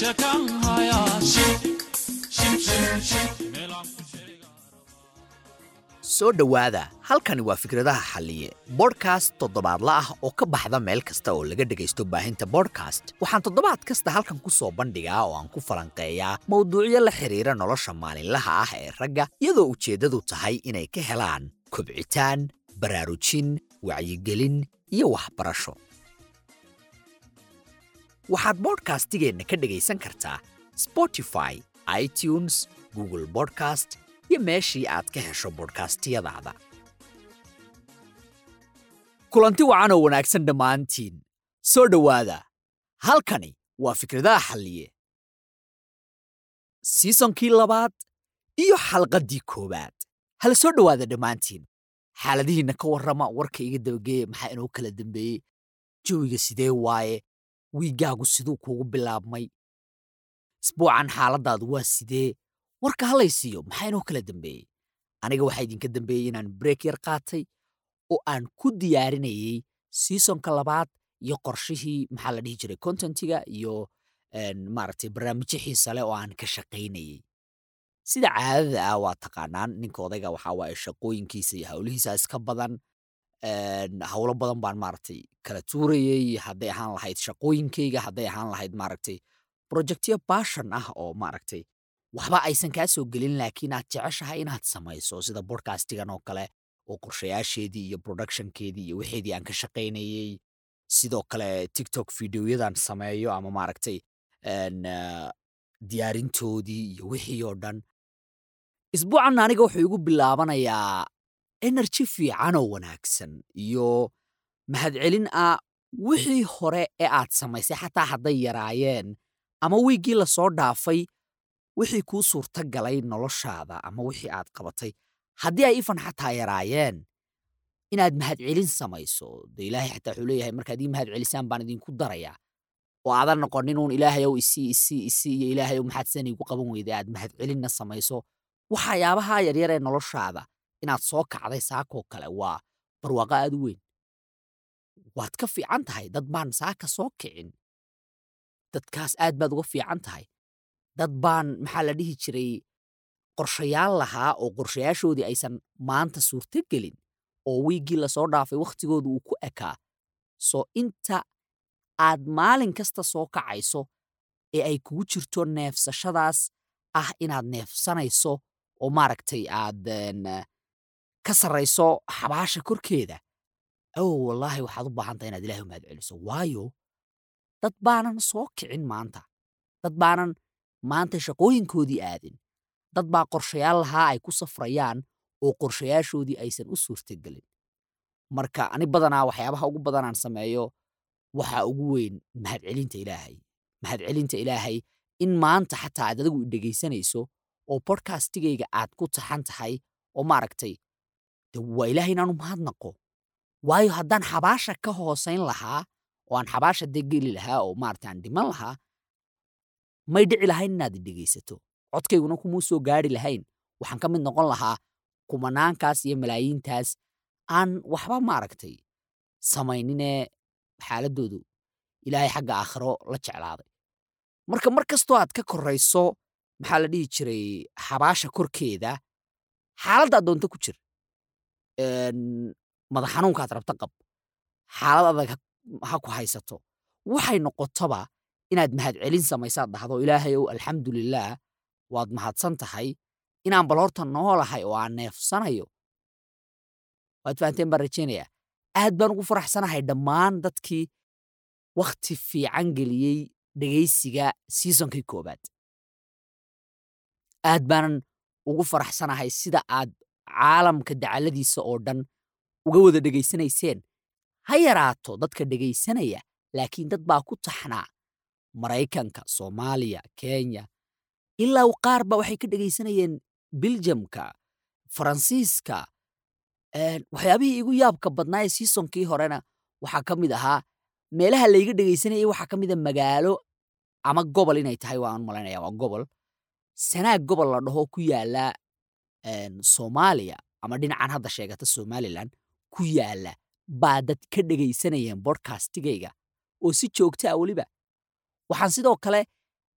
sheekan hayaa shib shib shib shib meelaan ku sheega soo dhowaada halkani waa fikradaha xalliye bodhkast toddobaadla ah oo ka baxda meel kasta oo laga dhegaysto baahinta bodhkast waxaan toddobaad kasta halkan ku soo bandhigaa oo aan ku falanqeeyaa mowduucyo la xidhiira nolosha maalinlaha ah ee ragga iyadoo ujeeddadu tahay inay ka helaan kobcitaan baraarujin wacyigelin iyo waxbarasho waxaad bodhkastigeenna ka dhegaysan kartaa spotify itunes google bodcast iyo meeshii aad ka hesho bodhkastiyadaada kulanti wacan oo wanaagsan dhammaantiin soo dhowaada halkani waa fikradaha xalliye siisonkii labaad iyo xalqaddii koowaad hala soo dhowaada dhammaantiin xaaladihiinna ka warrama warka iga dabageeya maxaa inoo kala dambeeyey jawiga sidee waaye wiiggaagu siduu kuugu bilaabmay isbuucan xaaladdaadu waa sidee warka halaysiiyo maxaa inoo kala dambeeyey aniga waxaa idinka dambeeyey inaan breek yar qaatay oo aan ku diyaarinayey siisonka labaad iyo qorshihii maxaa la dhihi jiray contentiga iyo maaragtay barnaamijyo xiisa leh oo aan ka shaqaynayey sida caadada ah waa taqaanaan ninka odayga waxaa waaye shaqooyinkiisa iyo howlihiisa iska badan howlo badan baan maaragtay kala tuurayey hadday ahaan lahayd shaqooyinkayga hadday ahaan lahayd maaragtay projectyo baashan ah oo maaragtay waxba aysan kaa soo gelin laakiin aad jeceshahay inaad samayso sida bodcastigan oo kale oo qorshayaasheedii iyo productionkeedii iyo wixeedii aan ka shaqaynayey sidoo kale tiktok videoyadan sameeyo ama maaragtay diyaarintoodii iyo wixii oo dhan isbuucan aniga wuxuu igu bilaabanayaa energy fiican oo wanaagsan iyo mahadcelin ah wixii hore ee aad samaysay xataa hadday yaraayeen ama wiiggii lasoo dhaafay wixii kuu suurta galay noloshaada ama wixii aad qabatay haddii ay ifan xataa yaraayeen inaad mahadcelin samayso de ilaahay xataa wuxuu leeyahay markaad ii mahadcelisaan baan idinku darayaa oo aadan noqonin uun ilaahayow isii isii isii iyo ilaahayow maxaad sidan iigu qaban weyday aad mahadcelinna samayso waxyaabaha yaryar ee noloshaada inaad soo kacday saakoo kale waa barwaaqo aad u weyn waad ka fiican tahay dad baan saaka soo kicin dadkaas aad baad uga fiican tahay dad baan maxaa la dhihi jiray qorshayaal lahaa oo qorshayaashoodii aysan maanta suurto gelin oo wiiggii lasoo dhaafay wakhtigooda uu ku ekaa soo inta aad maalin kasta soo kacayso ee ay kugu jirto neefsashadaas ah inaad neefsanayso oo maaragtay aad ka sarrayso xabaasha korkeeda ow wallaahi waxaad u baahan tahay inaad ilahay u mahad celiso waayo dad baanan soo kicin maanta dad baanan maanta shaqooyinkoodii aadin dad baa qorshayaal lahaa ay ku safrayaan oo qorshayaashoodii aysan u suurtagelin marka ani badanaa waxyaabaha ugu badanaan sameeyo waxaa ugu weyn mahadcelinta ilaahay mahadcelinta ilaahay in maanta xataa aad adigu idhegaysanayso oo bodkastigayga aad ku taxan tahay oo maaragtay de waa ilaahay inaanu mahadnaqo waayo haddaan xabaasha ka hoosayn lahaa oo aan xabaasha dee geli lahaa oo maarata aan dhiman lahaa may dhici lahayn inaad idhegaysato codkayguna kumuu soo gaari lahayn waxaan ka mid noqon lahaa kumanaankaas iyo malaayiintaas aan waxba maaragtay samayninee xaaladoodu ilaahay xagga aakhiro la jeclaaday marka mar kastoo aad ka korrayso maxaa la dhihi jiray xabaasha korkeeda xaaladda adoonto ku jir madax xanuunkaad rabta qab xaalad adag ha ku haysato waxay noqotoba inaad mahadcelin samaysaad dhahdo ilaahayow alxamdulilaah waad mahadsan tahay inaan bal horta noolahay oo aan neefsanayo waad fahanteen baan rajaynayaa aad baan ugu faraxsanahay dhammaan dadkii wakhti fiican geliyey dhegaysiga siisonkii koobaad aad baanan ugu faraxsanahay sida aad caalamka dacaladiisa oo dhan uga wada dhegaysanayseen ha yaraato dadka dhegaysanaya laakiin dad baa ku taxnaa maraykanka soomaaliya kenya ilaa qaarba waxay ka dhegaysanayeen biljamka faransiiska waxyaabihii igu yaabka badnaa ee siisonkii horena waxaa ka mid ahaa meelaha layga dhegaysanayay waxaa ka mida magaalo ama gobol inay tahay waan malaynaya waa gobol sanaag gobol la dhaho ku yaala soomaaliya ama dhinacan hadda sheegata somalilan ku yaala baa dad ka dhegaysanayeen bodkastigayga oo si joogta a weliba waxaan sidoo kale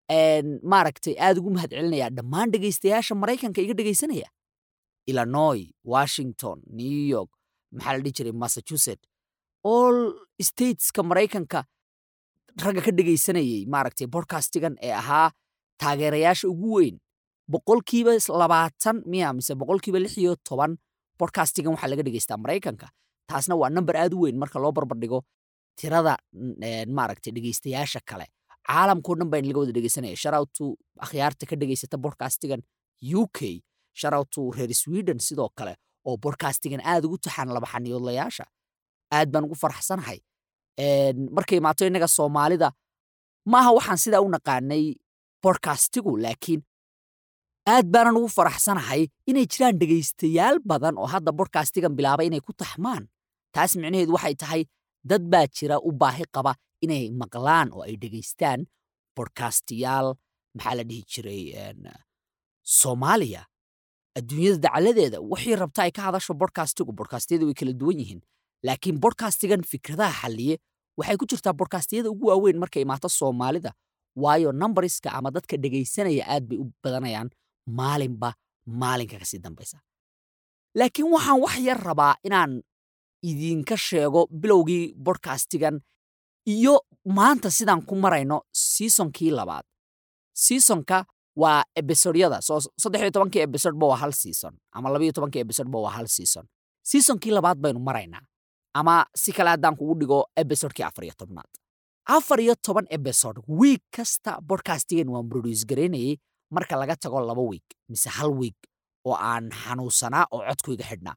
maaragtay aad ugu mahad celinayaa dhammaan dhegaystayaasha maraykanka iga dhegaysanaya illinois washington new york maxaa la dhihi jiray massachusetts all stateska maraykanka ragga ka dhegaysanayay maaragtay bodcastigan ee ahaa taageerayaasha ugu weyn boqolkiiba labaatan miya mise boqolkiiba lix iyo toban bodcastigan waxaa laga dhegaystaa maraykanka taasna waa namber aad u weyn marka loo barbardhigo tirada maaragtay dhegaystayaasha kale caalamkao dhan baa laga wada dhegaysanaya sharowtu akhyaarta ka dhegaysata bodcastigan u k sharowtu reer sweden sidoo kale oo bodcastigan aad ugu taxaan labaxaniyoodlayaasha aad baan ugu faraxsanahay markay imaato innaga soomaalida maaha waxaan sidaa u naqaanay bodcastigu laakiin aad baanan ugu faraxsanahay inay jiraan dhegaystayaal badan oo hadda bodcastigan bilaabay inay ku taxmaan taas micnaheedu waxay tahay dad baa jira u baahi qaba inay maqlaan oo ay dhegaystaan bodcastiyaal maxaa la dhihi jiray soomaaliya adduunyada dacaladeeda wixii rabta ay ka hadasho bodcastigu bodcastiyada way kala duwan yihiin laakiin bodcastigan fikradaha xalliye waxay ku jirtaa bodcastiyada ugu waaweyn markay imaato soomaalida waayo numbariska ama dadka dhegaysanaya aad bay u badanayaan maalinba maalinka kasii dambaysa laakiin waxaan wax yar rabaa inaan idinka sheego bilowgii bodcastigan iyo maanta sidaan ku marayno siisonkii labaad siisonka waa ebisodyada soo saddex iyo tobankii ebisodba waa hal siison ama labaiyo tobankii ebisodba waa hal siison siisonkii labaad baynu maraynaa ama si kale haddaan kugu dhigo ebisodkii afar iyo tobnaad afar iyo toban ebisod wiig kasta bodcastigan waan broduce garaynayay marka laga tago laba wiig mise hal wiig oo aan xanuunsanaa oo codkuyga xidhnaa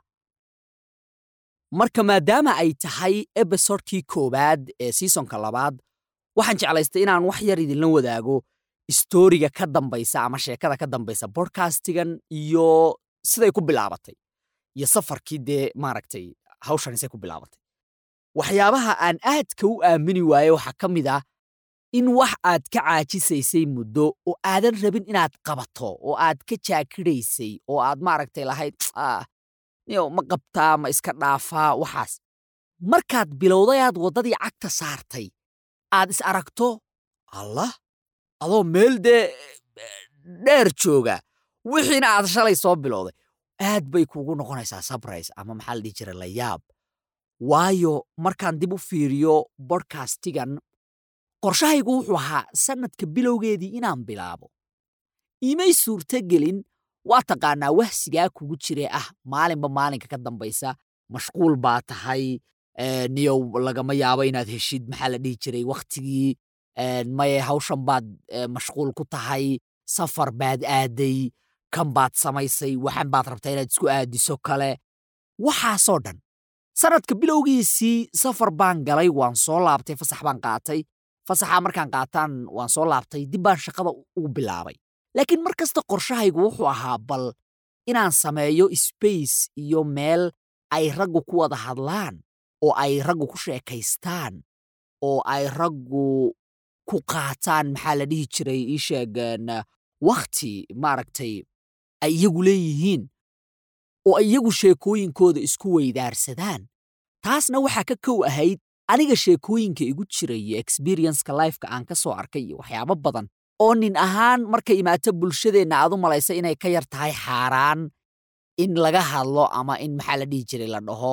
marka maadaama ay tahay ebisodkii koowaad ee siisonka labaad waxaan jeclaystay inaan wax yar idinla wadaago storiga ka dambaysa ama sheekada ka dambaysa bodcastigan iyo siday ku bilaabatay iyo safarkii dee maaragtay hawshan isay ku bilaabatay waxyaabaha aan aadka u aamini waaye waxaa ka mid ah in wax aad ka caajisaysay muddo oo aadan rabin inaad qabato oo aad ka jaakidhaysay oo aad maaragtay lahayd niyo ma qabtaa ma iska dhaafaa waxaas markaad bilowday aad waddadii cagta saartay aad is aragto allah adoo meel dee dheer jooga wixiina aad shalay soo bilowday aad bay kugu noqonaysaa sabrais ama maxaa la dhihi jira la yaab waayo markaan dib u fiiriyo bodcastigan qorshahaygu wuxuu ahaa sannadka bilowgeedii inaan bilaabo imay suurtogelin waa taqaanaa wahsigaa kugu jire ah maalinba maalinka ka dambaysa mashquul baa tahay niyow lagama yaabo inaad heshid maxaa la dhihi jiray wakhtigii maye hawshan baad mashquul ku tahay safar baad aaday kan baad samaysay waxan baad rabtaa inaad isku aadiso kale waxaasoo dhan sannadka bilowgiisii safar baan galay waan soo laabtay fasax baan qaatay fasaxaa markaan qaataan waan soo laabtay dib baan shaqada ugu bilaabay laakiin mar kasta qorshahaygu wuxuu ahaa bal inaan sameeyo sbace iyo meel ay raggu ku wada hadlaan oo ay raggu ku sheekaystaan oo ay raggu ku qaataan maxaa la dhihi jiray ii sheegeen wakhti maaragtay ay iyagu leeyihiin oo ay iyagu sheekooyinkooda isku weydaarsadaan taasna waxaa ka kow ahayd aniga sheekooyinka igu jiray iyo experienceka lifeka aan ka soo arkay iyo waxyaabo badan oo nin ahaan markay imaato bulshadeenna aad u malaysa inay ka yar tahay xaaraan in laga hadlo ama in maxaa la dhihi jiray la dhaho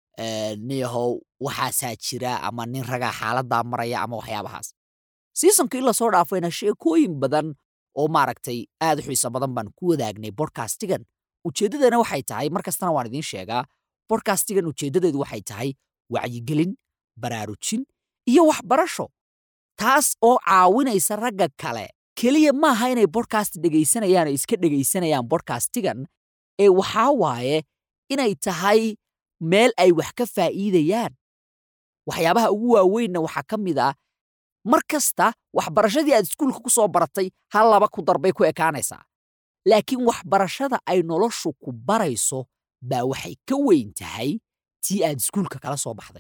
niyahow waxaasaa jira ama nin ragaa xaaladdaa maraya ama waxyaabahaas siisonka in lasoo dhaafayna sheekooyin badan oo maaragtay aad u xiiso badan baan ku wadaagnay bodcastigan ujeeddadana waxay tahay mar kastana waan idiin sheegaa bodcastigan ujeeddadeedu waxay tahay wacyigelin baraarujin iyo waxbarasho taas oo caawinaysa ragga kale keliya maaha inay bodcast dhegaysanayaan oo iska dhegaysanayaan bodcastigan ee waxaa waaye inay tahay meel ay wax ka faa'iidayaan waxyaabaha ugu waaweynna waxaa ka mid ah mar kasta waxbarashadii aad iskuulka ku soo baratay hal laba ku darbay ku ekaanaysaa laakiin waxbarashada ay noloshu ku barayso baa waxay ka weyn tahay tii aad iskuulka kala soo baxday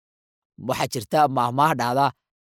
waxaa jirta maahmaah dhahda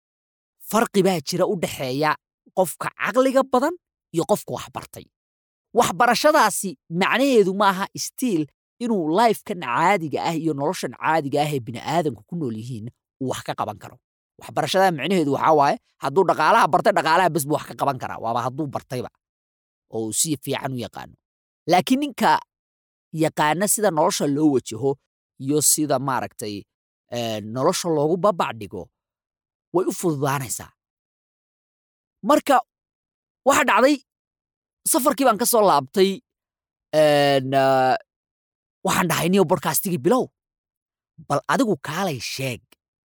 farqi baa jira u dhexeeya qofka caqliga badan iyo qofka waxbartay waxbarashadaasi macnaheedu maaha stiil inuu lifekan caadiga ah iyo noloshan caadiga ah ee bini'aadanku ku nool yihiin uu wax ka qaban karo waxbarashada micnaheedu waxaa waaye hadduu dhaqaalaha bartay dhaqaalaha bes buu wax ka qaban karaa waaba hadduu bartayba oo uu si fiican u yaqaano laakiin ninka yaqaana sida nolosha loo wajaho iyo sida maaragtay eh, nolosha loogu babac dhigo way u fududaanaysaa marka waxa dhacday safarkii baan ka soo laabtay en, ah, waxaan dhahay niyo bodkastigii bilow bal adigu kaalay sheeg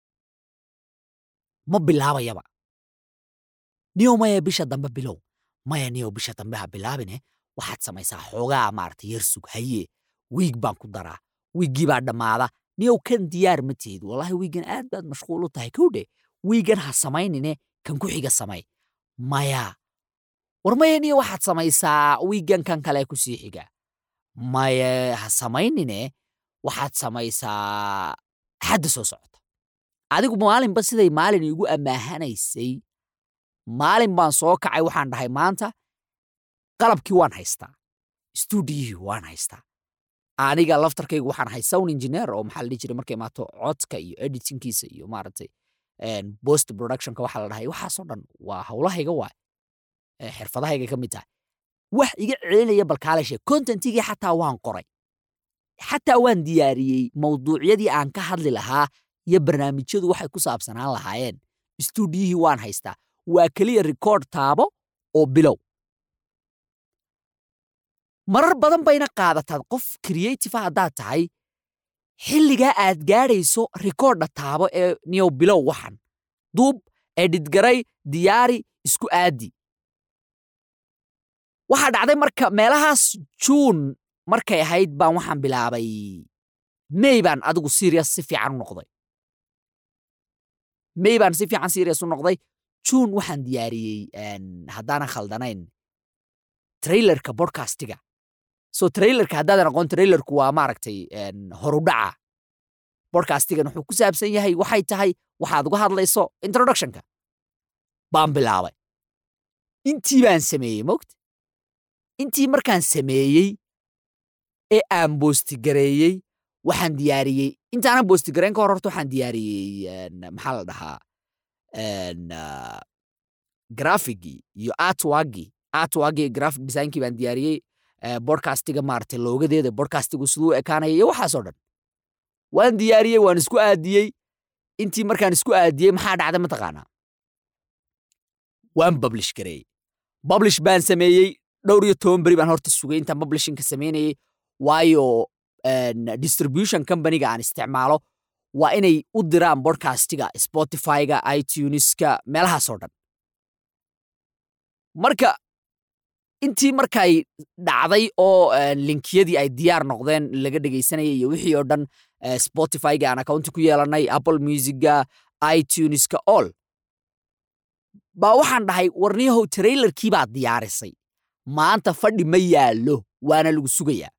ma bilaabayaba niyo maya bisha dambe bilow maya niyo bisha dambe ha bilaabine waxaad samaysaa xoogaa maaragtay yar sug haye wiig baan ku daraa wiiggii baa dhammaada niyow kan diyaar ma tihid wallahi wiigan aad baad mashquul u tahay kowdhe wiigan ha samaynine kan ku xiga samay maya war maya niyo waxaad samaysaa wiigan kan kale ku sii xiga maya ha samaynine waxaad samaysaa xadda soo socota adigu maalinba siday maalin iigu ammaahanaysay maalin baan soo kacay waxaan dhahay maanta qalabkii waan haystaa stuudiyihii waan haystaa aniga laftarkaygu waxaan ahay sound engineer oo maxaa la dhihi jiray markay imaato codka iyo editingkiisa iyo maaragtay en, post productionka waxaa la dhahay waxaasoo dhan waa howlahayga waay eh, xirfadahayga ka mid tahay wax iga celinaya balkaalashe contentigii xataa waan qoray xataa waan diyaariyey mawduucyadii aan ka hadli lahaa iyo barnaamijyadu waxay ku saabsanaan lahaayeen stuudiyihii waan haystaa waa keliya rikoord taabo oo bilow marar badan bayna qaadataa qof creative haddaad tahay xilligaa aad gaadhayso rikoordha taabo ee niyow bilow waxan duub edhidgaray diyaari isku aadi waxaa dhacday marka meelahaas juun markay ahayd baan waxaan bilaabay mey baan adigu serious si fiican u noqday mey baan si fiican serious u noqday juun waxaan diyaariyey en, haddaanan khaldanayn trailerka bodcastiga so trailerka haddaadan aqoon trailerku waa maaragtay en, horudhaca bodcastigan wuxuu ku saabsan yahay waxay tahay waxaad uga hadlayso introductionka baan bilaabay intii baan sameeyey mogta intii markaan sameeyey ee aan boostigareeyey waxaan diyaariyey intaanan boostigareyn ka hor horta waxaan diyaariyey en, maxaa la dhahaa en, ah, grafigii iyo artwagii artwagii graphic designkii baan diyaariyey eh, bodcastiga maaragtay loogadeeda bodcastigu siduu u ekaanaya iyo waxaasoo dhan waan diyaariyey waan isku aadiyey intii markaan isku aadiyey maxaa dhacday mataqaanaa waan publish gareeyey publish baan sameeyey dhowr iyo toban beri baan horta sugay intaan publishinka samaynayey waayo en, distribution companyga aan isticmaalo waa inay u diraan bodcastiga spotifyga ituneska meelahaasoo dhan marka intii markay dhacday oo en, linkiyadii ay diyaar noqdeen laga dhegaysanayay iyo wixii oo dhan eh, spotifyga aan accounti ku yeelanay apple musica ituneska all baa waxaan dhahay warniyahow trailerkii baad diyaarisay maanta fadhi ma yaallo waana lagu sugayaa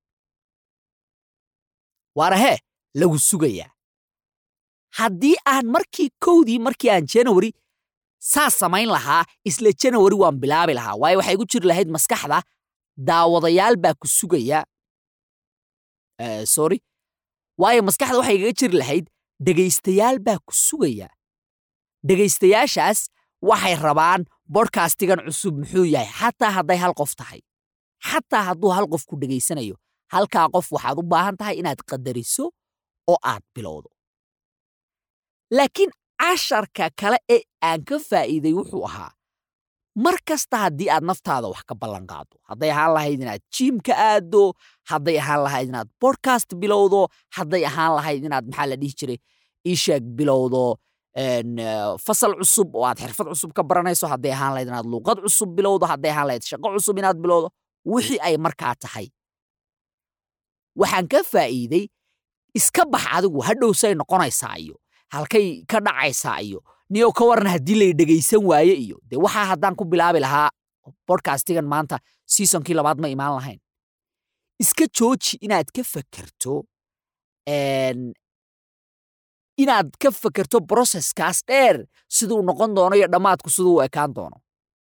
waana hee lagu sugayaa haddii aan markii kowdii markii aan january saas samayn lahaa isla january waan bilaabi lahaa waayo waxay igu jiri lahayd maskaxda daawadayaal baa ku sugaya Eh, sorry waayo maskaxda waxay igaga jiri lahayd dhegaystayaal baa ku sugaya dhegaystayaashaas waxay rabaan bodcastigan cusub muxuu yahay xataa hadday hal qof tahay xataa hadduu hal qof ku dhegaysanayo halkaa qof waxaad u baahan tahay inaad qadariso oo aad bilowdo laakiin casharka kale ee aan ka faa'iiday wuxuu ahaa mar kasta haddii aad naftaada wax ka ballan qaado hadday ahaan lahayd inaad jiimka aaddo hadday ahaan lahayd inaad bodcast bilowdo hadday ahaan lahayd inaad maxaa la dhihi jiray iisheeg bilowdo en, eh, fasal cusub oo aad xirfad cusub ka baranayso hadday ahaan lahayd inaad luuqad cusub bilowdo hadday ahaan lahayd shaqo cusub inaad bilowdo wixii ay markaa tahay waxaan ka faa'iiday iska bax adigu hadhow say noqonaysaa iyo halkay ka dhacaysaa iyo niyo ka waran haddii lay dhegaysan waaye iyo dee waxaa haddaan ku bilaabi lahaa bodcastigan maanta seasonkii labaad ma imaan lahayn iska jooji inaad ka fakerto en, inaad ka fakerto broseskaas dheer siduu noqon doono iyo dhammaadku siduu u ekaan doono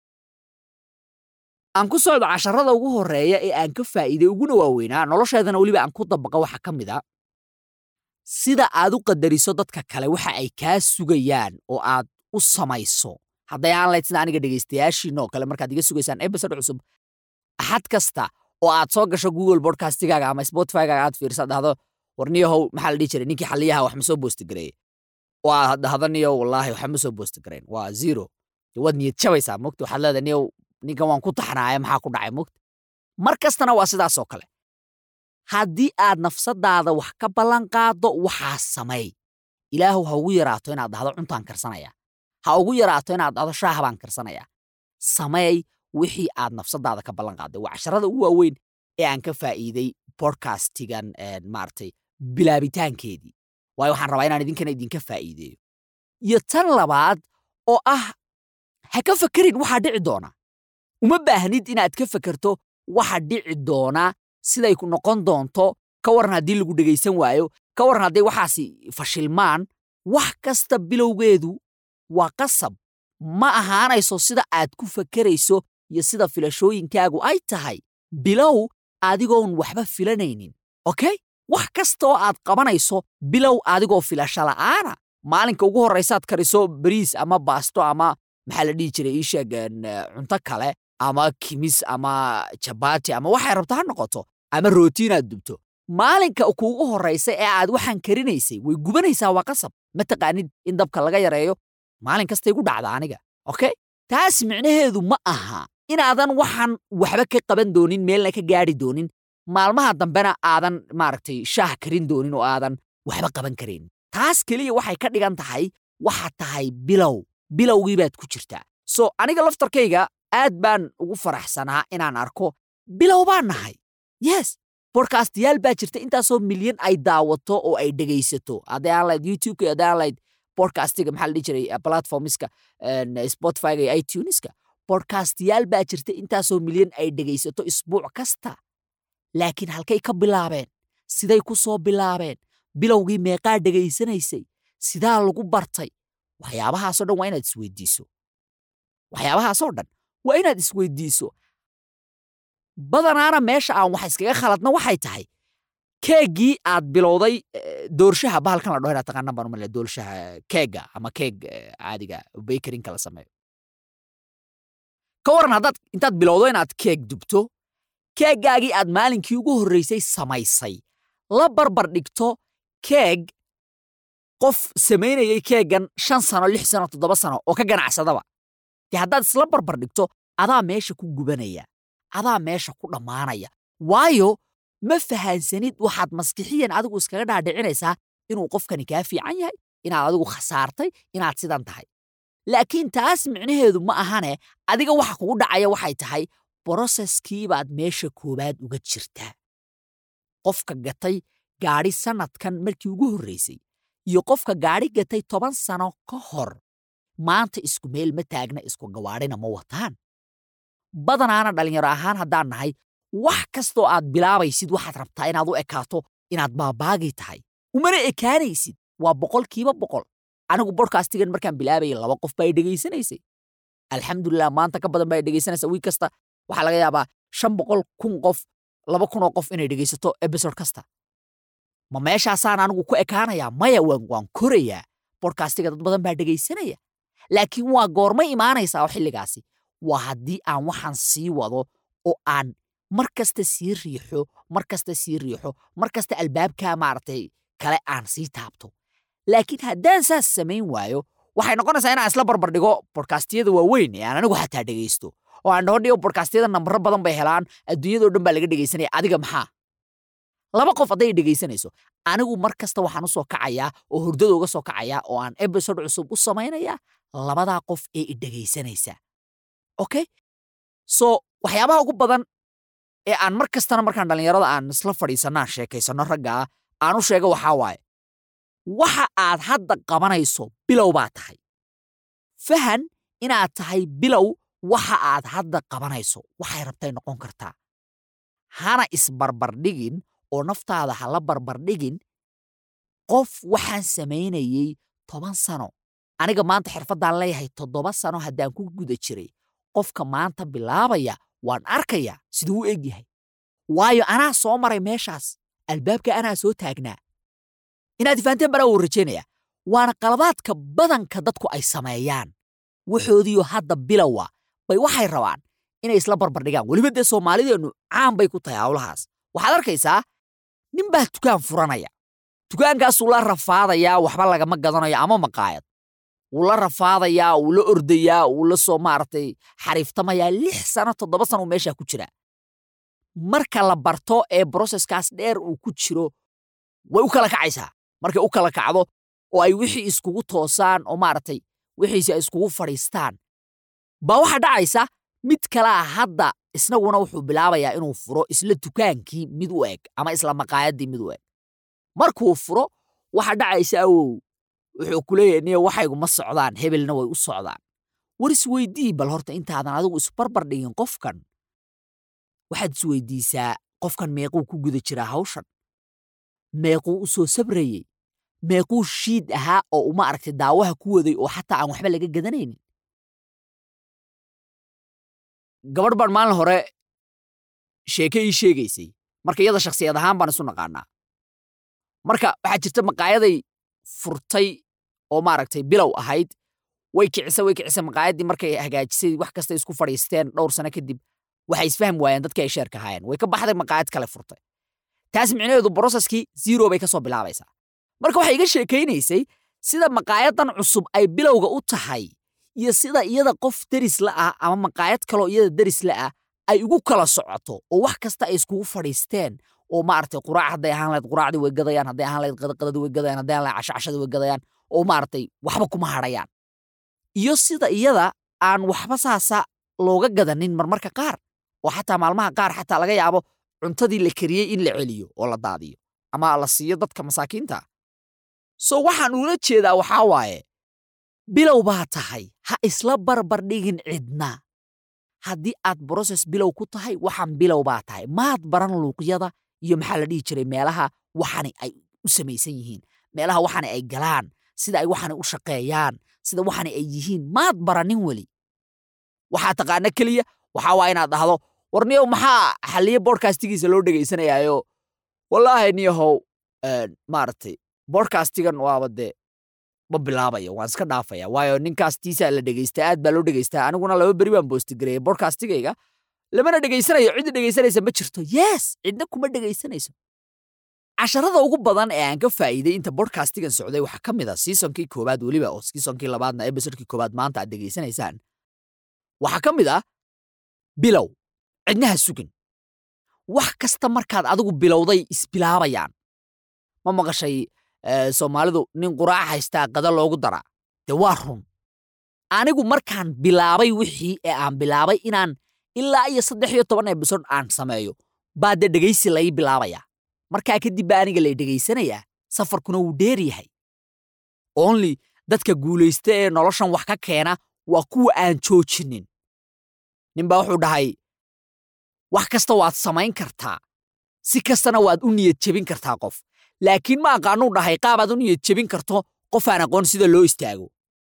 aan ku socdo casharada ugu horeeya ee aan ka faa'iiday uguna waaweynaa nolosheedana weliba aan ku dabaqa waxa ka mid a sida aad u qadariso dadka kale waxa ay kaa sugayaan oo aad u samayso hadday aan lahayd sida aniga dhegaystayaashiina oo kale markaad iga sugaysaan episode cusub axad kasta oo aad soo gasho google podcastigaaga ama spotifygaaga aad fiirsa dhahdo warniyahow maxaa la dhihi jiray ninkii xaliyaha wax ma soo boostigareeye oo aad dhahdo niyow wallaahi waxa ma soo boostigarayn waa zero dee waad niyad jabaysaa mogta waxaad leedahay niyow ninkan waan ku taxnaaya maxaa ku dhacay mogta mar kastana waa sidaas oo kale haddii aad nafsadaada wax ka ballan qaaddo waxaa samay ilaahu ha ugu yaraato inaad dhahdo cuntaan karsanaya ha ugu yaraato inaad dhahdo shaaha baan karsanaya sameey wixii aad nafsadaada ka ballan qaadday waa casharada ugu waaweyn ee aan ka faa'iiday bodcastigan maaragtay bilaabitaankeedii waayo waxaan rabaa inaan idinkana idinka faa'iideeyo iyo tan labaad oo ah ha ka fakerin waxaa dhici doona uma baahnid inaad ka fakerto waxa dhici doona siday ku noqon doonto ka waran haddii lagu dhegaysan waayo ka waran hadday waxaasi fashilmaan wax kasta bilowgeedu waa qasab ma ahaanayso sida aad ku fakerayso iyo sida filashooyinkaagu ay tahay bilow adigoon waxba filanaynin okay wax kasta oo aad qabanayso bilow adigoo filasho la'aana maalinka ugu horraysaad kariso bariis ama baasto ama maxaa la dhihi jiray ii sheeg cunto kale ama kimis ama jabaati ama waxay rabto ha noqoto ama rooti inaad dubto maalinka kuugu horraysa ee aad waxaan karinaysay way gubanaysaa waa qasab ma taqaanid in dabka laga yareeyo maalin kastay gu dhacda aniga okay taas micnaheedu ma aha inaadan waxaan waxba ka qaban doonin meelna ka gaadhi doonin maalmaha dambena aadan maaragtay shaah karin doonin oo aadan waxba qaban karayn taas keliya waxay ka dhigan tahay waxaad tahay bilow bilowgii baad ku jirtaa so aniga laftarkayga aad baan ugu faraxsanaa inaan arko bilow baan nahay yes bodkastiyaal baa jirta intaasoo milyan ay daawato oo ay dhegaysato hadday aan lahayd youtubeka hadday aan lahayd bodcastiga maxaa la dhihi jiray platformiska spotifyga iyo ituneska bodkastiyaal baa jirta intaasoo milyan ay dhegaysato isbuuc kasta laakiin halkay ka bilaabeen siday ku soo bilaabeen bilowgii meeqaa dhegaysanaysay sidaa lagu bartay waxyaabahaasoo dhan waa inaad isweydiiso waxyaabahaasoo dhan waa inaad isweydiiso badanaana meesha aan wax iskaga khaladna waxay tahay keeggii aad bilowday doorshaha bahalkan la dhaho inaad taqaanaan baan umale doorshaha keega ama keeg caadiga bakerinka la sameeyo ka waran haddaad intaad bilowdo inaad keeg dubto keeggaagii aad maalinkii ugu horraysay samaysay la barbar dhigto keeg qof samaynayay keeggan shan sano lix sano toddoba sano oo ka ganacsadaba dee haddaad isla barbar dhigto adaa meesha ku gubanaya adaa meesha ku dhammaanaya waayo ma fahansanid waxaad maskixiyan adigu iskaga dhaadhicinaysaa inuu qofkani kaa fiican yahay inaad adigu khasaartay inaad sidan tahay laakiin taas micnaheedu ma ahane adiga waxa kugu dhacaya waxay tahay broseskii baad meesha koowaad uga jirtaa qofka gatay gaadhi sannadkan markii ugu horraysay iyo qofka gaadhi gatay toban sano ka hor maanta isku meel ma taagna isku gawaadhina ma wataan badanaana dhallinyaro ahaan haddaan nahay wax kastoo aad bilaabaysid waxaad rabtaa inaad u ekaato inaad baabaagii tahay umana ekaanaysid waa boqolkiiba boqol anigu bodkastigan markaan bilaabayay laba qof baa dhegaysanaysay alxamdulilah maanta ka badan baa dhegaysanaysa wiig kasta waxaa laga yaabaa shan boqol kun qof laba kunoo qof inay dhegaysato ebisode kasta ma meeshaasaan anigu ku ekaanayaa maya waan korayaa bodkastiga dad badan baa dhegaysanaya laakiin waa goormay imaanaysaa oo xilligaasi waa haddii aan waxaan sii wado oo aan mar kasta sii riixo mar kasta sii riixo mar kasta albaabkaa maaragtay kale aan sii taabto laakiin haddaan saas samayn waayo waxay noqonaysaa inaan isla barbar dhigo bodkastiyada waaweyn ee aan anigu xataa dhegaysto oo aan dhaho dhigo bodkastiyada nambaro badan bay helaan adduunyadao dhan baa laga dhegaysanaya adiga maxaa laba qof hadday dhegaysanayso anigu mar kasta waxaan u soo kacayaa oo hurdada uga soo kacayaa oo aan ebisode cusub u samaynayaa labadaa qof ee i dhegaysanaysa okay so waxyaabaha ugu badan ee aan mar kastana markaan dhallinyarada aan isla fadhiisanaan sheekaysano raggaa aan u sheega waxaa waaye waxa aad hadda qabanayso bilow baa tahay fahan inaad tahay bilow waxa aad hadda qabanayso waxay rabtay noqon kartaa hana isbarbardhigin oo naftaada ha la barbardhigin qof waxaan samaynayey toban sano aniga maanta xirfaddaan leeyahay toddoba sano haddaan ku guda jiray qofka maanta bilaabaya waan arkayaa siduu u eg yahay waayo anaa soo maray meeshaas albaabka anaa soo taagnaa inaad ifahanteen banaa wuu rajaynaya waana qalabaadka badanka dadku ay sameeyaan waxoodiyo hadda bilowa bay waxay rabaan inay isla barbardhigaan weliba dee soomaalideennu caan bay ku tahay hawlahaas waxaad arkaysaa nin baa dukaan furanaya dukaankaasuu la rafaadayaa waxba lagama gadanayo ama maqaayad wuu la rafaadayaa wuu la ordayaa wuu la soo maaragtay xariiftamayaa lix sano toddoba sano uu meeshaa ku jiraa marka la barto ee broseskaas dheer uu ku jiro way u kala kacaysaa markay u kala kacdo oo ay wixii iskugu toosaan oo maaragtay wixiisi ay iskugu fadhiistaan baa waxaa dhacaysa mid kalea hadda isnaguna wuxuu bilaabayaa inuu furo isla dukaankii mid u eg ama isla maqaayaddii mid u eg markuu furo waxaa dhacaysa awow wuxuu ku leeyahay niyo waxaygu ma socdaan hebelna way u socdaan war isweydii bal horta intaadan adigu isbarbar dhigin qofkan waxaad isweydiisaa qofkan meequu ku guda jiraa hawshan meequu u soo sabrayey meequu shiid ahaa oo uma aragtay daawaha ku waday oo xataa aan waxba laga gadanaynin gabadh baan maalin hore sheeke ii sheegaysay marka iyada shakhsiyad ahaan baan isu naqaanaa marka waxaa jirta maqaayaday furtay oo maaragtay bilow ahayd way kicisa way kicisa maqaayaddii markay hagaajisay wax kasta isku fadhiisteen dhowr sano kadib waxay isfahmi waayeen dadkii ay sheerka ahaayeen way ka baxday maqaayad kale furtay taas micnaheedu broseskii zero bay ka soo bilaabaysaa marka waxay iga sheekaynaysay sida maqaayadan cusub ay bilowga u tahay iyo sida iyada qof deris la ah ama maqaayad kaloo iyada deris la ah ay ugu kala socoto oo wax kasta ay iskugu fadhiisteen oo maaragtay quraac hadday ahaan lahayd quraacdii way gadayaan hadday ahaan lahayd qadaqadadii way gadayaan hadday ahaan lahayd cashacashadii way gadayaan oo maaragtay waxba kuma hadhayaan iyo sida iyada aan waxba saasa looga gadanin marmarka qaar oo xataa maalmaha qaar xataa laga yaabo cuntadii la kariyey in la celiyo oo la daadiyo ama la siiyo dadka masaakiinta so waxaan ula jeedaa waxaa waaye bilow baa tahay ha isla barbardhigin cidna haddii aad broses bilow ku tahay waxaan bilow baa tahay maad baran luuqyada iyo maxaa la dhihi jiray meelaha waxani ay u samaysan yihiin meelaha waxani ay galaan sida ay waxani u shaqeeyaan sida waxani ay yihiin maad baranin weli waxaa taqaana keliya waxaa waa inaad dhahdo war niyow maxaa xalliye bodkastigiisa loo dhegaysanayaayo wallaahi niyahow maaragtay bodkastigan waaba dee ma bilaabayo waan iska dhaafaya waayo ninkaas tiisaa la dhegaystaa aad baa loo dhegaystaa aniguna laba beri baan boostigareeyay bodkastigayga lamana dhegaysanayo cidda dhegaysanaysa ma jirto yes cidna kuma dhegaysanayso casharada ugu badan ee aan ka faa'iiday inta bodkastigan socday waxaa ka mid a siisonkii koowaad weliba oo siisonkii labaadna ebisotkii koowaad maanta aad dhegaysanaysaan waxaa ka mid ah bilow cidnaha sugin wax kasta markaad adigu bilowday isbilaabayaan ma maqashay soomaalidu nin quraac haystaa qada loogu daraa dee waa run anigu markaan bilaabay wixii ee aan bilaabay inaan ilaa iyo saddex iyo toban ebisod aan sameeyo baa dee dhegaysi lai bilaabayaa markaa kadib baa aniga lay dhegaysanayaa safarkuna wuu dheer yahay only dadka guulaysta ee noloshan wax ka keena waa kuwa aan joojinin ninbaa wuxuu dhahay wax kasta waad samayn kartaa si kastana waad u niyad jebin kartaa qof laakiin ma aqaanuu dhahay qaabaad u niyad jebin karto qof aan aqoon sida loo istaago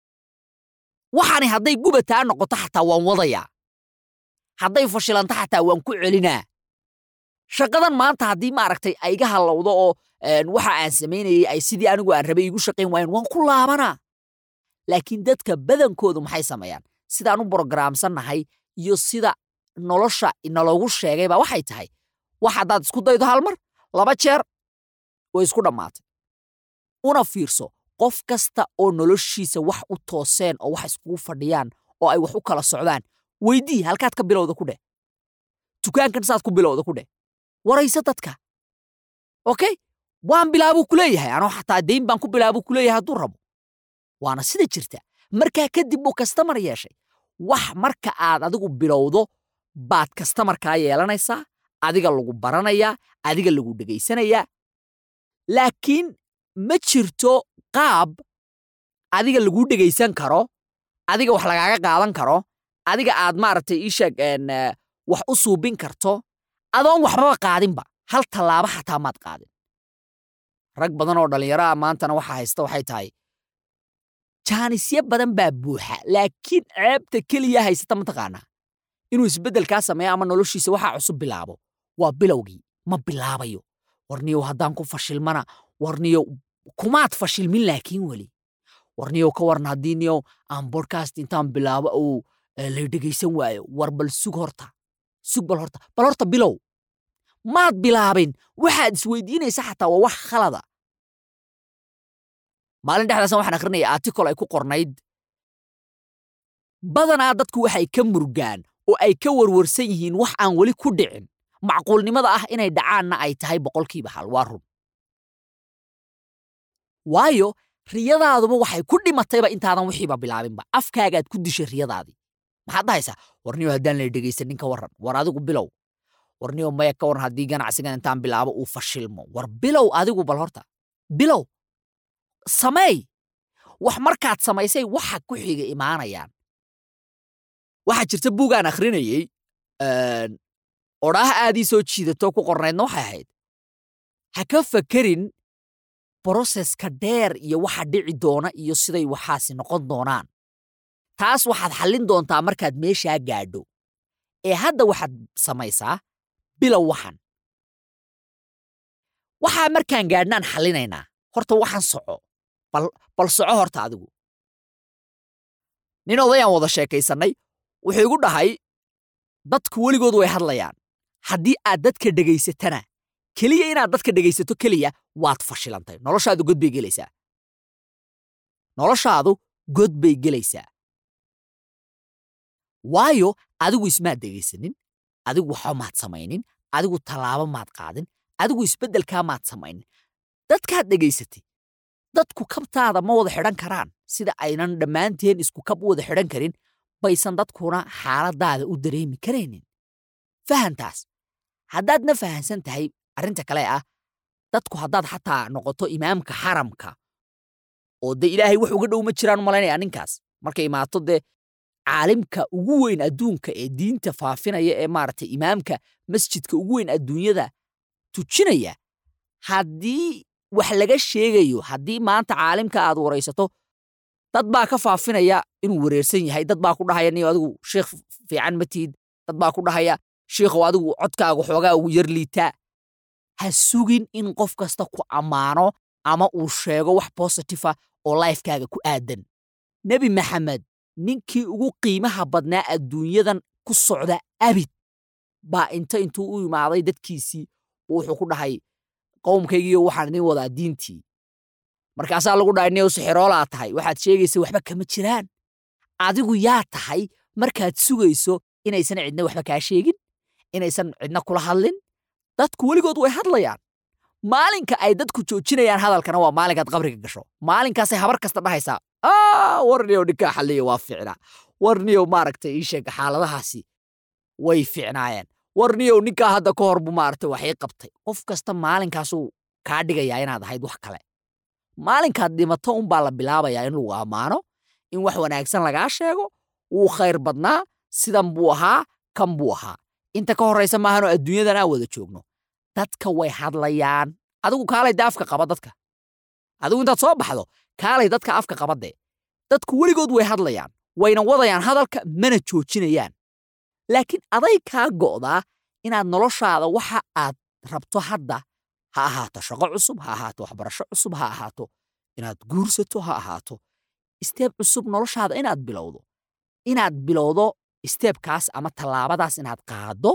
waxaani hadday gubataa noqoto xataa waan wadayaa hadday fashilanto xataa waan ku celinaa shaqadan maanta haddii maaragtay ay iga hallowdo oo waxa aan samaynayay ay sidii anigu aan rabay igu shaqayn waayeen waan ku laabanaa laakiin dadka badankoodu maxay sameeyaan sidaan u brogaraamsannahay iyo sida nolosha inaloogu sheegay baa waxay tahay wax haddaad isku daydo hal mar laba jeer way isku dhammaatay una fiirso qof kasta oo noloshiisa wax u tooseen oo wax iskugu fadhiyaan oo ay wax u kala socdaan weydii halkaad ka bilowda ku dheh dukaankan saad ku bilowda ku dheh warayso dadka okay waan bilaabuu ku leeyahay anoo xataa dayn baan ku bilaabuu ku leeyahay hadduu rabo waana sida jirta markaa kadib buu kastamar yeeshay wax marka aad adigu bilowdo baad kastamarkaa yeelanaysaa adiga lagu baranayaa adiga lagu dhegaysanayaa laakiin ma jirto qaab adiga laguu dhegaysan karo adiga wax lagaaga qaadan karo adiga aad maaragtay ii sheeg wax u suubin karto adoon waxbaba qaadinba hal tallaabo xataa maad qaadin rag badan oo dhallinyaro ah maantana waxa haysta waxay tahay jaanisyo badan baa buuxa laakiin ceebta keliya haysata mataqaanaa inuu isbeddelkaa sameeyo ama noloshiisa waxaa cusub bilaabo waa bilowgii ma bilaabayo warniyow haddaan ku fashilmana warniyow kumaad fashilmin laakiin weli warniyow ka waran haddii niyow aan bodcast intaan bilaabo uu eh, lay dhegaysan waayo war bal sug horta sug bal horta bal horta bilow maad bilaabin waxaad isweydiinaysa xataa waa wax khalada maalin dhexdaasan waxaan akhrinaya article ay ku qornayd badanaa dadku waxay ka murgaan oo ay ka warwarsan yihiin wax aan weli ku dhicin macquulnimada ah inay dhacaanna ay tahay boqolkiiba hal waa run waayo riyadaaduba waxay ku dhimatayba intaadan wixiiba bilaabinba afkaagaad ku dishay riyadaadii maxaad dhahaysaa warniyo haddaan lay dhegaysanin ka warran war adigu bilow warniyo maya ka warran haddii ganacsigan intaan bilaabo uu fashilmo war bilow adigu bal horta bilow sameey wax markaad samaysay waxa ku xiga imaanayaan waxaa jirta buugaan akhrinayey een, odhaah aadii soo jiidato ku qornaydna waxay ahayd ha ka fakerin broseska dheer iyo waxa dhici doona iyo siday waxaasi noqon doonaan taas waxaad xallin doontaa markaad meeshaa gaadho ee hadda waxaad samaysaa bilow waxan waxaa markaan gaadhnaan xallinaynaa horta waxan soco bal, bal soco horta adigu nin odayaan wada sheekaysannay wuxuu igu dhahay dadku weligood way hadlayaan haddii aad dadka dhegaysatana keliya inaad dadka dhegaysato keliya waad fashilantay noloshaadu god bay gelaysaa noloshaadu god bay gelaysaa waayo adigu ismaad dhegaysanin adigu waxba maad samaynin adigu tallaabo maad qaadin adigu isbeddelkaa maad samaynin dadkaad dhegaysatay dadku kabtaada ma wada xidhan karaan sida aynan dhammaanteen isku kab u wada xidhan karin baysan dadkuna xaaladaada u dareemi karaynin fahantaas haddaadna fahansan tahay arrinta kale ah dadku haddaad xataa noqoto imaamka xaramka oo dee ilaahay wax uga dhow ma jiraan malaynaya ninkaas markay imaato dee caalimka ugu weyn adduunka ee diinta faafinaya ee maaragtay imaamka masjidka ugu weyn adduunyada tujinaya haddii wax laga sheegayo haddii maanta caalimka aad waraysato dad baa ka faafinaya inuu wareersan yahay dad baa ku dhahaya niyo adigu sheekh fiican ma tihid dad baa ku dhahaya sheikhow adigu codkaaga xoogaa ugu yar liitaa ha sugin in qof kasta ku ammaano ama uu sheego wax bositifa oo laifkaaga ku aadan nebi maxamed ninkii ugu qiimaha badnaa adduunyadan ku socda abid baa inta intuu u imaaday dadkiisii wuxuu ku dhahay qowmkaygiiyo waxaan idin wadaa diintii markaasaa lagu dhahay niyow sixiroolaa tahay waxaad sheegaysa waxba kama jiraan adigu yaa tahay markaad sugayso inaysan cidna waxba kaa sheegin inaysan cidna kula hadlin dadku weligood way hadlayaan maalinka ay dadku joojinayaan hadalkana waa maalinkaad qabriga gasho maalinkaasay habar kasta dhahaysaa aa warniyow ninkaa xalliya waa ficnaa warniyow maaragtay ii sheeg xaaladahaasi way ficnaayeen warniyow ninkaa hadda ka hor bu maaragtay waxay qabtay qof kasta maalinkaasuu kaa dhigayaa inaad ahayd wax kale maalinkaad dhimato unbaa la bilaabayaa in lagu ammaano in wax wanaagsan lagaa sheego wuu khayr badnaa sidan buu ahaa kan buu ahaa inta ka horraysa maahanoo adduunyadan aan wada joogno dadka way hadlayaan adigu kaalay de afka qaba dadka adigu intaad soo baxdo kaalay dadka afka qabadee dadku weligood way hadlayaan wayna wadayaan hadalka mana joojinayaan laakiin aday kaa go'daa inaad noloshaada waxa aad rabto hadda ha ahaato shaqo cusub ha ahaato waxbarasho cusub ha ahaato inaad guursato ha ahaato isteeb cusub noloshaada inaad bilowdo inaad bilowdo isteebkaas ama tallaabadaas inaad qaaddo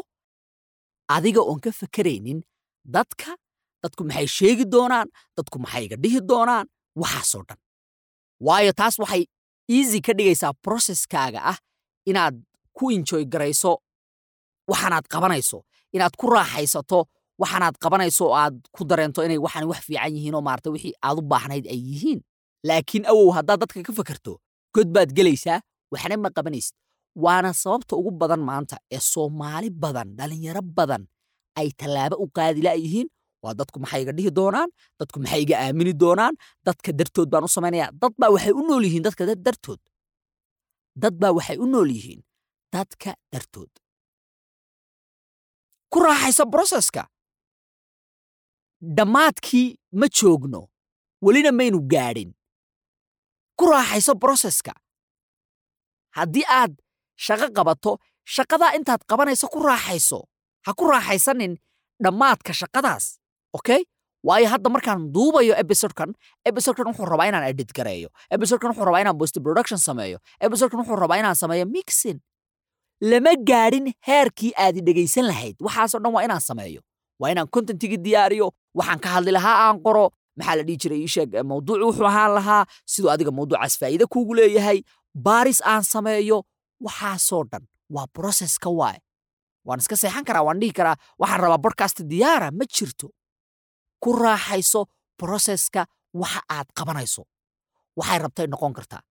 adiga oon ka fakaraynin dadka dadku maxay sheegi doonaan dadku maxay iga dhihi doonaan waxaasoo dhan waayo taas waxay easy ka dhigaysaa processkaaga ah inaad ku enjoy garayso waxaanaad qabanayso inaad ku raaxaysato waxaanaad qabanayso oo aad ku dareento inay waxaan wax fiican yihiin oo maarata wixii aad u baahnayd ay yihiin laakiin awow haddaad dadka ka fakarto god baad gelaysaa waxna ma qabanaysid waana sababta ugu badan maanta ee soomaali badan dhallinyaro badan ay tallaabo u qaadi la'yihiin waa dadku maxay iga dhihi doonaan dadku maxay iga aamini doonaan dadka dartood baan u samaynayaa dad baa waxay u nool yihiin dadka dartood dad baa waxay u nool yihiin dadka dartood ku raaxaysa broseska dhammaadkii ma joogno welina maynu gaadhin ku raaxayso broseska haddii aad shaqo qabato shaqadaa intaad qabanayso ku raaxayso ha ku raaxaysanin dhammaadka shaqadaas okay waayo hadda markaan duubayo ebisodekan ebisodekan wuxuu rabaa inaan edit gareeyo ebisodekan wuxuu rabaa inaan post production sameeyo ebisodekan wuxuu rabaa inaan sameeyo mixin lama gaadhin heerkii aad dhegaysan lahayd waxaasoo dhan waa inaan sameeyo waa inaan contentigii diyaariyo waxaan ka hadli lahaa aan qoro maxaa la dhihi jiray ii sheeg mawduucu wuxuu ahaan lahaa siduu adiga mawduucaas faa'iide kuugu leeyahay baaris aan sameeyo waxaasoo dhan waa processka waaye waan iska seexan karaa waan dhihi karaa waxaan rabaa podcast diyaara ma jirto ku raaxayso processka waxa aad qabanayso waxay rabtay noqon kartaa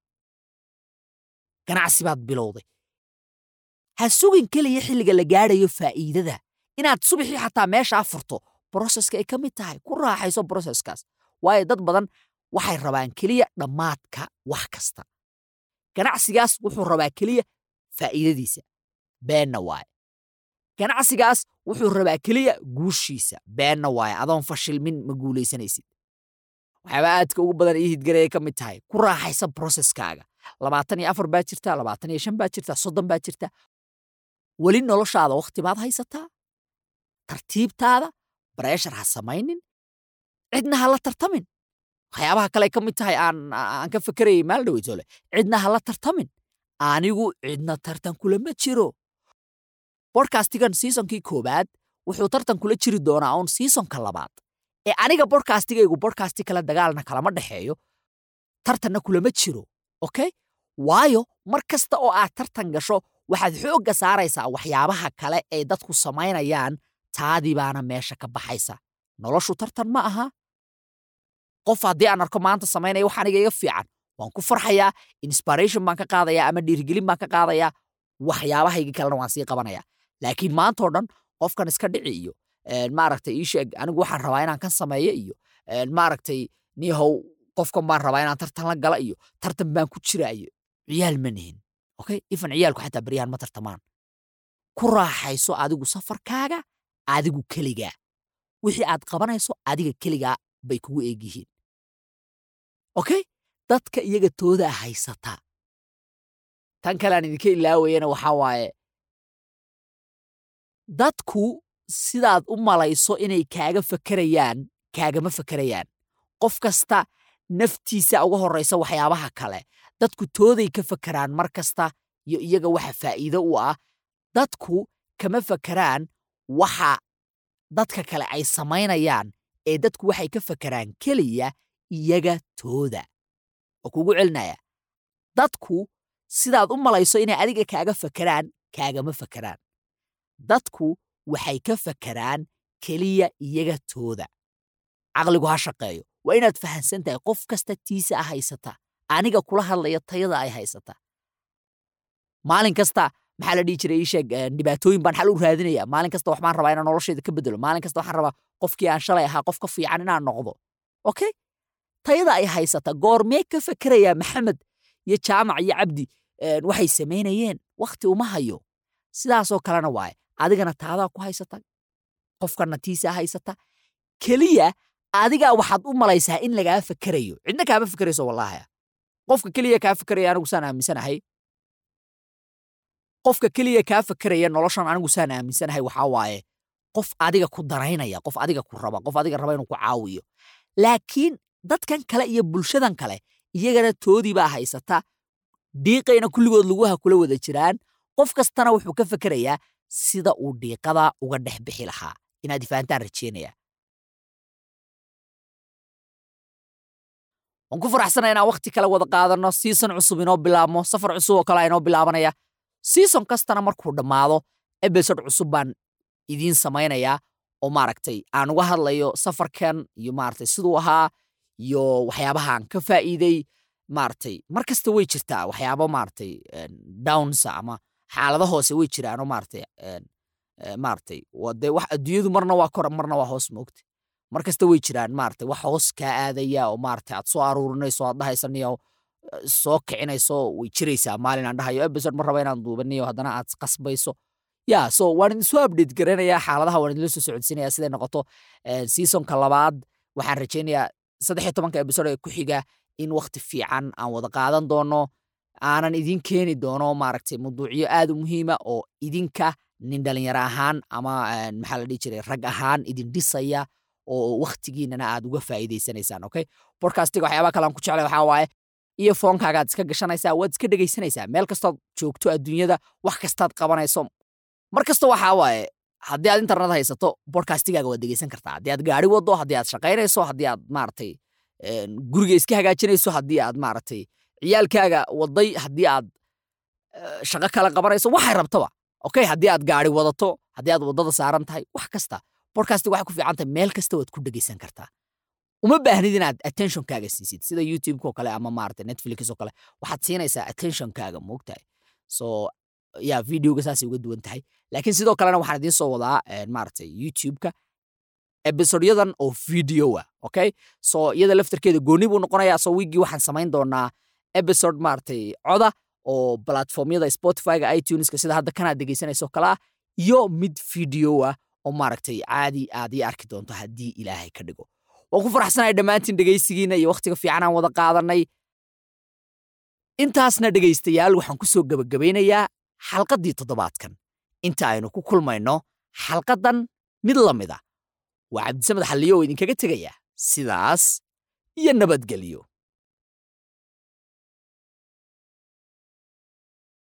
ganacsi baad bilowday ha sugin keliya xilliga la gaadhayo faa'iidada inaad subaxii xataa meeshaa furto broseska ay ka mid tahay ku raaxayso broseskaas waayo dad badan waxay rabaan keliya dhammaadka wax kasta ganacsigaas wuxuu rabaa keliya faa'iidadiisa beenna waaye ganacsigaas wuxuu rabaa keliya guushiisa beenna waaye adoon fashilmin ma guulaysanaysid waxyaaba aadka ugu badan ii hidgarayay ka mid tahay ku raaxaysa broseskaaga labaatan iyo afar baa jirta labaatan iyo shan baa jirta soddon baa jirta weli noloshaada wakhti baad haysataa tartiibtaada breshar ha samaynin cidna ha la tartamin waxyaabaha kale ay ka mid tahay aan aan ka fekerayay maal dhaweytole cidna ha la tartamin anigu cidna tartan kulama jiro bodcastigan seasonkii koowaad wuxuu tartan kula jiri doonaa uun seasonka labaad ee aniga bodcastigaygu bodcasti kale dagaalna kalama dhexeeyo tartanna kulama jiro okay waayo mar kasta oo aad tartan gasho waxaad xoogga saaraysaa waxyaabaha kale ee dadku samaynayaan taadii baana meesha ka baxaysa noloshu tartan ma aha qof haddii aan arko maanta samaynaya wax aniga iga fiican waan ku farxayaa inspiration baan ka qaadayaa ama dhiirigelin baan ka qaadayaa waxyaabahayga kalena waan sii qabanaya laakiin maantao dhan qofkan iska dhici iyo maaragtay ii sheeg anigu waxaan rabaa inaan kan sameeyo iyo maaragtay nihow qofkan baan rabaa inaan tartan la gala iyo tartan baan ku jira iyo ciyaal ma nihin okay ifan ciyaalku xataa baryahan ma tartamaan ku raaxayso adigu safarkaaga adigu keligaa wixii aad qabanayso adiga keligaa bay kugu eeg yihiin okay dadka iyaga toodaa haysata tan kale aan idinka ilaawayana waxaa waaye dadku sidaad u malayso inay kaaga fakerayaan kaagama fakerayaan qof kasta naftiisa uga horraysa waxyaabaha kale dadku tooday ka fakeraan mar kasta iyo iyaga waxa faa'iido u ah dadku kama fakeraan waxa dadka kale ay samaynayaan ee dadku waxay ka fakeraan keliya iyaga tooda oo kugu celinaya dadku sidaad u malayso inay adiga kaaga fakeraan kaagama fakeraan dadku waxay ka fakeraan keliya iyaga tooda caqligu ha shaqeeyo waa inaad fahansan tahay qof kasta tiisa a haysata aniga kula hadlaya tayada ay haysata maalin kasta maxaa la dhihi jiray ii sheeg dhibaatooyin baan xal u raadinaya maalin kasta wax baan rabaa inaan noloshayda ka bedelo maalin kasta waxaan rabaa qofkii aan shalay ahaa qof ka fiican inaan noqdo okay tayada ay haysata goormee ka fakerayaa maxamed iyo jaamac iyo cabdi waxay samaynayeen wakhti uma hayo sidaasoo kalena waaye adigana taadaa ku haysata qofkana tiisaa haysata keliya adigaa waxaad u malaysaa in lagaa fakerayo cidna kaama fakerayso wallaahi qofka keliya kaa fakeraya anigu saan aaminsanahay qofka keliya kaa fakeraya noloshan anigu saan aaminsanahay waxaa waaye qof adiga ku danaynaya qof adiga ku raba qof adiga raba inuu ku caawiyo laakiin dadkan kale iyo bulshadan kale iyagana toodii baa haysata dhiiqayna kulligood lugaha kula wada jiraan qof kastana wuxuu ka fekerayaa sida uu dhiiqada uga dhex bixi lahaa inaad ifahantaan rajeynaya waan ku faraxsanaya inaan wakhti kale wada qaadano season cusub inoo bilaabmo safar cusub oo kale inoo bilaabanaya season kastana markuu dhammaado episode cusub baan idiin samaynayaa oo maaragtay aan uga hadlayo safarkan iyo maaragtay siduu ahaa iyo waxyaabahaan ka faa'iiday maaragtay mar kasta way jirtaa waxyaabo maaragtay downsa ama xaalado hoose way jiraanoo maaragtay maaragtay dee wax adduunyadu marna waa kor marna waa hoos moogta mar kasta way jiraan maaragtay wax hoos kaa aadaya oo maaragtay aad soo aruurinayso aad dhahaysaniyo soo kicinayso way jiraysaa maalin aan dhahayo episode ma raba inaan duubaniyo haddana aad qasbayso ya so waan idin soo update garanayaa xaaladaha waan idinla soo socodsiinaya siday noqoto seasonka labaad waxaan rajaynayaa saddex iyo tobanka episode ee ku xiga in wakti fiican aan wada qaadan doono aanan idin keeni doono maaragtay mawduucyo aad u muhiima oo idinka nin dhalinyaro ahaan ama maxaa la dhihi jiray rag ahaan idin dhisaya oo wakhtigiinana aad uga faa'iidaysanaysaan okay bodcastiga waxyaabaha kale aan ku jeclay waxaa waaye iyo foonkaagaad iska gashanaysaa waad iska dhegaysanaysaa meel kastood joogto adduunyada wax kastaad qabanayso mar kasta waxaa waaye haddii aad internet haysato bodcastigaaga waad dhegaysan kartaa haddii aad gaari wado haddii aad shaqaynayso haddii aad maaragtay een, guriga iska hagaajinayso haddii aad maaragtay ciyaalkaaga waday haddii aad eh, shaqo kala qabanayso waxay rabtaba okay haddii aad gaari wadato haddii aad wadada saaran tahay wax kasta bodcastig waxay ku fiican tahay meel kasta waad ku dhegaysan kartaa uma baahnid inaad attentionkaaga siisid sida youtube oo kale ama maaragtay netflix oo kale waxaad siinaysaa attentionkaaga moogtahay so ya videoga saasay uga duwan tahay laakiin sidoo kalena waxaan idiin soo wadaa eh, maaragtay youtube-ka episodyadan oo video ah okay so iyada laftarkeeda gooni buu noqonayaa so wiigii waxaan samayn doonaa episode maaragtay coda oo platformyada spotifyga ituneska sida hadda kanaad dhegaysanayso kale ah iyo mid video ah oo maaragtay caadi aad ii arki doonto haddii ilaahay ka dhigo waan ku faraxsanahay dhammaantiin dhegaysigiina iyo wakhtiga fiican aan wada qaadanay intaasna dhegaystayaal waxaan ku soo gebagabaynayaa xalqaddii toddobaadkan inta aynu ku kulmayno xalqaddan mid la mida waa cabdisamed xalliyo oo idinkaga tegaya sidaas iyo nabadgelyo